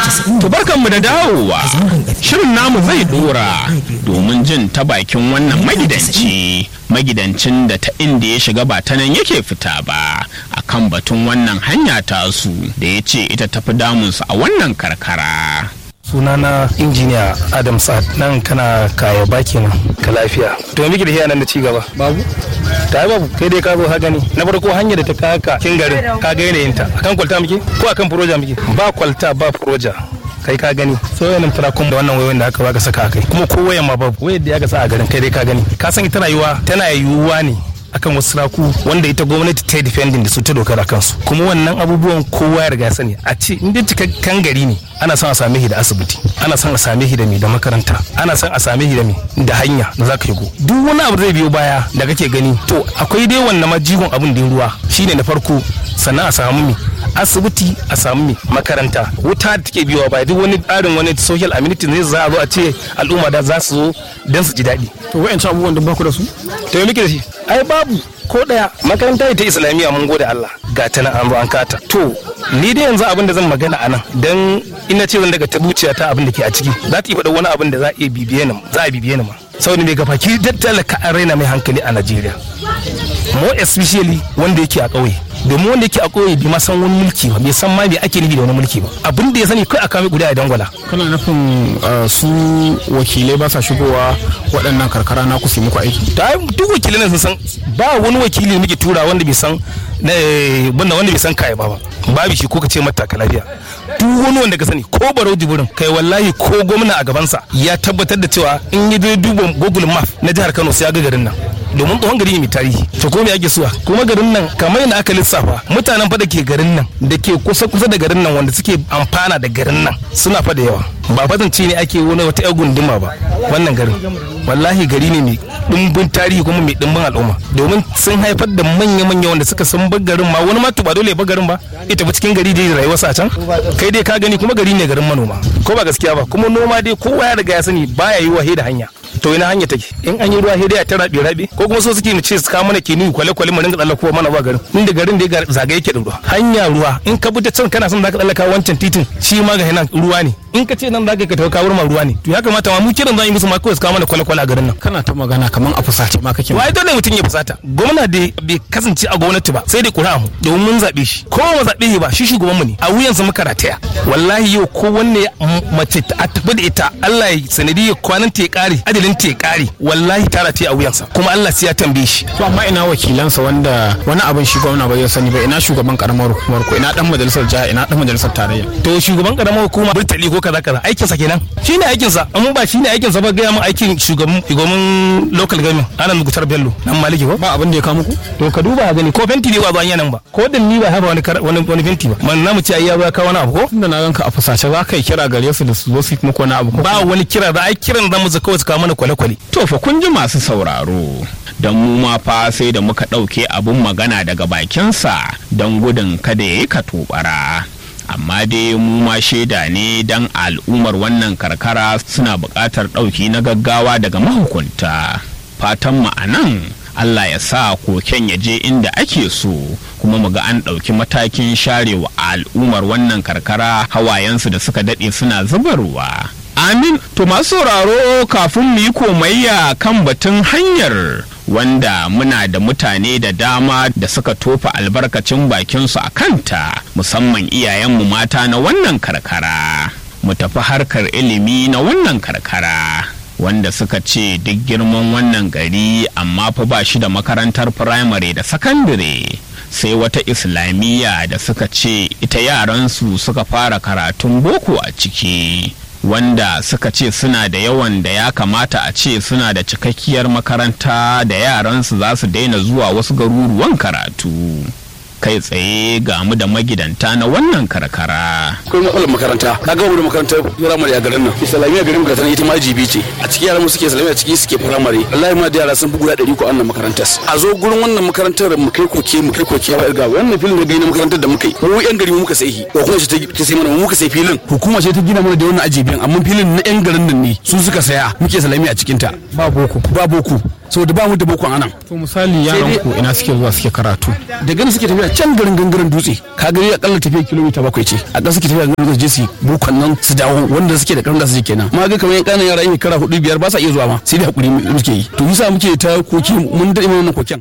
Tubarkanmu da dawowa. Shirin namu zai dora domin jin ta bakin wannan magidanci. Magidancin da ta inda ya shiga ba ta nan yake fita ba a kan batun wannan hanya tasu da ya ce ita tafi damunsu a wannan karkara. sunana injiniya adam sa'ad nan kana kaya baki nan ka lafiya to me da hiya nan da ci gaba babu ta yi babu kai dai ka zo ha gani na farko hanyar da ta fi haka kin garin ka ga yanayin ta akan kwalta muke ko akan proja muke ba kwalta ba proja kai ka gani so yanin tarakun da wannan wayoyin da aka baka saka kai kuma ko wayan ma babu wayar da aka sa a garin kai dai ka gani ka san ita rayuwa tana yiwuwa ne akan wasu raku wanda ita gwamnati ta yi defending da su ta dokar kansu kuma wannan abubuwan kowa ya riga sani a ce in dai cikakken gari ne ana son a same shi da asibiti ana son a same shi da mai da makaranta ana son a same shi da mai da hanya da za ka shigo duk wani abu zai biyo baya da kake gani to akwai dai wannan majigon abin da ruwa shine na farko sannan a samu mai asibiti a samu mai makaranta wuta da take biyowa baya duk wani tsarin wani social amenities ne za a zo a ce al'umma da za su zo don su ji daɗi to wa'ancan abubuwan da baku da su to muke da shi ai babu ko daya makaranta ta islamiyya mun gode Allah ga ta nan an zo an kata to ni dai yanzu abin da zan magana anan dan ina ce zan daga tabuciya ta abin da ke a ciki za ta yi faɗa wani abin da za a iya bibiye ni za a bibiye ni ma saboda mai gafaki talaka an raina mai hankali a Najeriya more especially wanda yake a ƙauye domin wanda yake a ƙauye bai ma san wani mulki ba bai san ma me ake nufi da wani mulki ba abin da ya sani kai a kame guda a dangwala kana nufin su wakilai ba sa shigowa waɗannan karkara na ku su muku aiki ta duk wakilai sun san ba wani wakili muke tura wanda bai san wanda wanda bai san kaya ba ba babu shi ko ka ce mata lafiya duk wani wanda ka sani ko barau jibirin kai wallahi ko gwamna a gabansa ya tabbatar da cewa in yi dai duba google map na jihar kano sai ya ga garin nan domin tsohon gari ne mai tarihi to ko me ake suwa kuma garin nan kamar yadda aka lissafa mutanen fa da ke garin nan da ke kusa kusa da garin nan wanda suke amfana da garin nan suna fa da yawa ba fatance ne ake wani wata yar gunduma ba wannan garin wallahi gari ne mai dimbin tarihi kuma mai dimbin al'umma domin sun haifar da manya-manya wanda suka san bar garin ma wani ma ba dole ya bar garin ba ita ba cikin gari dai rayuwarsa a can kai dai ka gani kuma gari ne garin manoma ko ba gaskiya ba kuma noma dai kowa ya riga ya sani baya yi wahe da hanya to ina hanya take in an yi ruwa sai dai a ta rabe rabe ko kuma so suke mu ce su kawo mana kini kwale kwale mu ringa tsallakowa mana ba garin inda garin da zaga yake da ruwa hanya ruwa in ka bi ta can kana son zaka tsallaka wancan titin shi ma ga nan ruwa ne in ka ce nan zaka ka tawo kawar ma ruwa ne to ya kamata ma mu kiran zan yi musu ma kawai su kawo mana kwale kwale a garin nan kana ta magana kaman a fusace ma kake wai dole mutum ya fusata gwamna da bai kasance a gwamnati ba sai dai kura mu domin mun zabe shi ko mu zabe shi ba shi shugaban mu ne a wuyansa muka rataya wallahi yau ko wanne mace a tafi da ita Allah ya sanadi ya kwanan ta ya kare ajalin ta ya kare wallahi tara ta a wuyansa kuma Allah sai ya tambaye shi to amma ina wakilansa wanda wani abin shi gwamna ba zai sani ba ina shugaban karamar hukumar ko ina dan majalisar jiha ina dan majalisar tarayya to shugaban karamar hukuma burtali ko kaza kaza aikin sa kenan shine aikin sa amma ba shine aikin sa ba ga mu aikin shugaban shugaban local government ana mugutar bello dan maliki ko ba abin da ya kawo muku to ka duba gani ko fenti ne ba zuwa nan ba ko dan ni ba haba wani wani wani fenti ba man namu ce ai ya ba ka wani abu ko tunda na ganka a fusace za ka yi kira gare su da su zo su yi muku wani abu ba wani kira da ai kiran zamu zaka kawai su kawo mana kwale-kwale To fa kun ji masu sauraro, don mu ma fa sai da muka ɗauke abin magana daga bakinsa don gudun kada ya yi katobara. Amma dai mu ma shaida ne don al'ummar wannan karkara suna buƙatar ɗauki na gaggawa daga mahukunta. Fatan mu a nan Allah ya sa koken ya je inda ake so kuma mu ga an ɗauki matakin sharewa al'ummar wannan karkara hawayensu da suka daɗe suna zubarwa. Amin, to masu sauraro kafin mu yi komayya kan batun hanyar wanda muna da mutane da dama da suka tofa albarkacin bakinsu a kanta musamman iyayenmu mata na wannan karkara. Mu tafi harkar ilimi na wannan karkara. Wanda suka ce duk girman wannan gari amma fa ba shi da makarantar firamare da sakandare. sai wata islamiyya da suka ce ita yaransu suka fara karatun boko a ciki wanda suka ce suna da yawan da ya kamata a ce suna da cikakkiyar makaranta da yaransu za su daina zuwa wasu garuruwan karatu kai tsaye ga mu da magidanta na wannan karkara. akwai matsalar makaranta na gama da makarantar firamare a garin nan islamiyya garin ka ita ma jibi ce a cikin yaran mu suke islamiyya ciki suke firamare wallahi ma da yara sun fi guda ɗari ko annan makarantar a zo gurin wannan makarantar mu kai koke mu kai koke ya ga wannan filin da gani na makarantar da muka yi mu yan gari mu muka sai ko kuma ce ta sai mana mu muka sai filin hukuma ce ta gina mana da wannan ajibiyan amma filin na yan garin nan ne su suka saya muke islamiyya a cikin ta ba boko ba boko saboda ba mu da bokon anan to misali yaran ku ina suke zuwa suke karatu da gani suke tafiya can garin gangaren dutse ka gani akalla tafiya kilomita bakwai ce a ƙasa suke tafiya garin je su bokon nan su dawo wanda suke da karin da su je kenan ma ga kamar yan ƙananan yara yin kara hudu biyar ba sa iya zuwa ma sai da hakuri muke yi to yasa muke ta koki mun daɗe wannan koken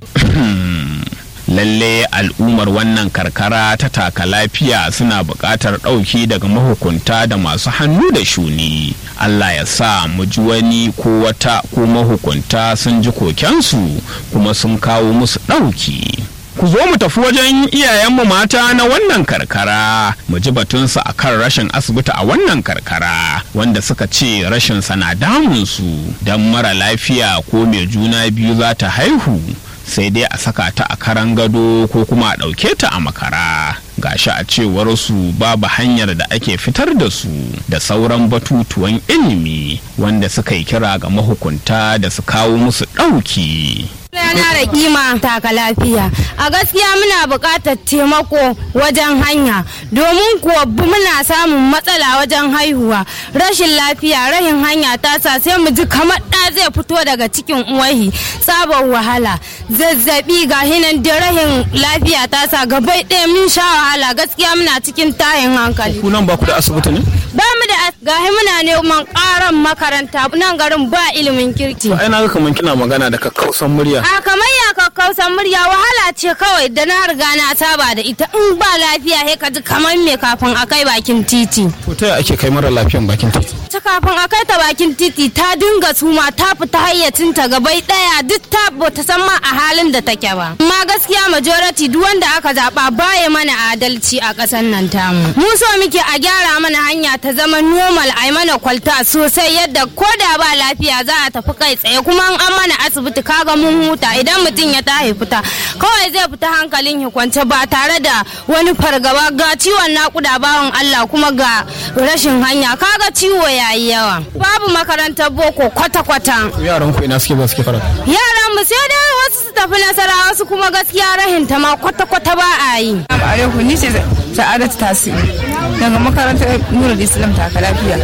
lalle al'ummar wannan karkara ta taka lafiya suna buƙatar ɗauki daga mahukunta da masu hannu da shuni allah ya sa mu ji wani ko wata ko mahukunta sun ji kokensu kuma sun kawo musu ɗauki ku zo mu tafi wajen iyayenmu mata na wannan karkara mu ji batunsu a kan rashin asibiti a wannan karkara wanda suka ce rashin sana damunsu don mara lafiya ko mai juna biyu za ta haihu sai dai a saka ta a karan gado ko kuma a ɗauke ta a makara gashi a cewar su babu hanyar da ake fitar da su da sauran batutuwan ilimi wanda suka yi kira ga mahukunta da su kawo musu ɗauki. Yana da kima taka lafiya. A gaskiya muna buƙatar taimako wajen hanya domin kuwa muna samun matsala wajen haihuwa. Rashin lafiya, rahin hanya ta sa sai mu ji kamar ɗa zai fito daga cikin uwahi sabon wahala. Zazzabi ga hinan da rahin lafiya ta sa gabai ɗaya mun sha wahala gaskiya muna cikin tayin hankali. ku nan ba ku da asibiti ne Ba mu da gahi muna neman ƙaran makaranta nan garin ba ilimin kirki. ai na ga kaman kina magana da kakkausan murya A kamar ya kakkausan murya wahala ce kawai da na riga na saba da ita in ba lafiya sai ka ji kamar me kafin a kai bakin titi. to ta yaya ake kai mara lafiyan bakin titi Ta kafin a kai ta bakin titi ta dinga suma ta fita hayyacinta gabai daya duk ta bata san ma a halin da take ba. Amma gaskiya majority duk wanda aka zaba baya mana adalci a ƙasar nan tamu. Mu so muke a gyara mana hanya ta zama normal a mana kwalta sosai yadda ko da ba lafiya za a tafi kai tsaye kuma an mana asibiti kaga mun huta idan mutum ya tahi fita kawai zai fita hankalin ya kwance ba tare da wani fargaba ga ciwon nakuda bawan Allah kuma ga rashin hanya kaga ciwo yayi yawa babu makarantar boko kwata-kwata yaran ku ina suke ba suke karatu yaran mu sai dai wasu su tafi nasara wasu kuma gaskiya rahin ta ma kwata-kwata ba a yi alaikum ni ce sa'adatu tasiru daga makarantar nurul islam taka lafiya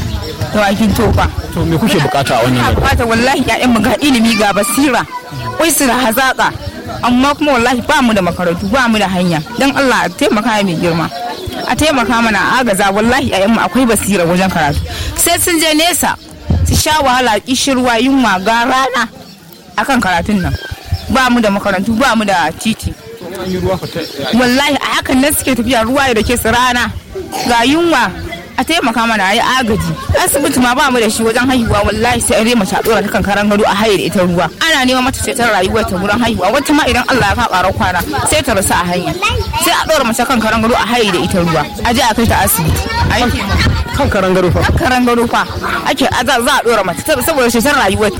da wakin tofa to me kuke bukata a wannan ina gari fata wallahi ƴaƴan mu ga ilimi ga basira wai su hazaka amma kuma wallahi ba mu da makarantu ba mu da hanya dan Allah a taimaka mai girma a taimaka mana a agaza wallahi ƴaƴan mu akwai basira wajen karatu sai sun je nesa su sha wahala kishirwa yunwa ga rana akan karatun nan ba mu da makarantu ba mu da titi wallahi a hakan nan suke tafiya ruwa da ke su rana ga yunwa a taimaka mana a yi agaji asibiti ma ba mu da shi wajen haihuwa wallahi sai an rema ta dora ta kan karan gado a haye da ita ruwa ana neman mata ceton rayuwar ta wurin haihuwa wata ma idan Allah ya ka ƙarar kwana sai ta rasu a hanya sai a dora mace kan karan gado a haye da ita ruwa a je a kai ta asibiti a yi kan karan gado fa karan gado fa ake za a dora mata saboda ceton rayuwar